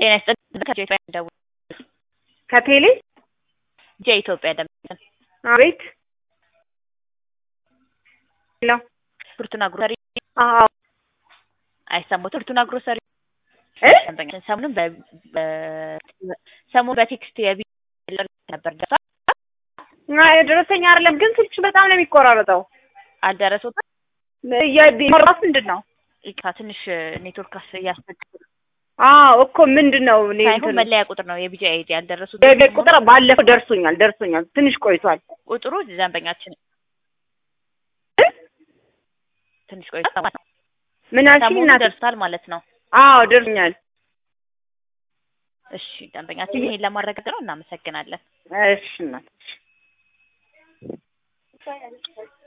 ጤና ይስጥልኝ ከኢትዮጵያ ደውል ከቴሌ የኢትዮጵያ ደምጠን አቤት ሄሎ ፍርቱና ግሮሰሪ አዎ አይሰሙትም ፍርቱና ግሮሰሪ እ ደንበኛችን ሰሞኑን በ በ- ሰሞኑን በቴክስት የቢ ነበር ደርሷል አይ ደረሰኝ አይደለም ግን ስልክሽ በጣም ነው የሚቆራረጠው አልደረሱትም የራስ ምንድን ነው ይቅርታ ትንሽ ኔትወርክ እያስቸገረ አዎ እኮ ምንድን ነው እኔ ሳይሆን እንትን መለያ ቁጥር ነው የቢጂ አይዲ ያልደረሱት የቤት ቁጥር ባለፈው ደርሶኛል ደርሶኛል ትንሽ ቆይቷል ቁጥሩ ደንበኛችን እ? ትንሽ ቆይቷል ማለት ነው ምን አልሽኝ ሰሞኑን እናቴ ደርሷል ማለት ነው አዎ ደርሶኛል እሺ ደንበኛችን ይሄን ለማረጋገጥ ነው እናመሰግናለን እሺ እናቴ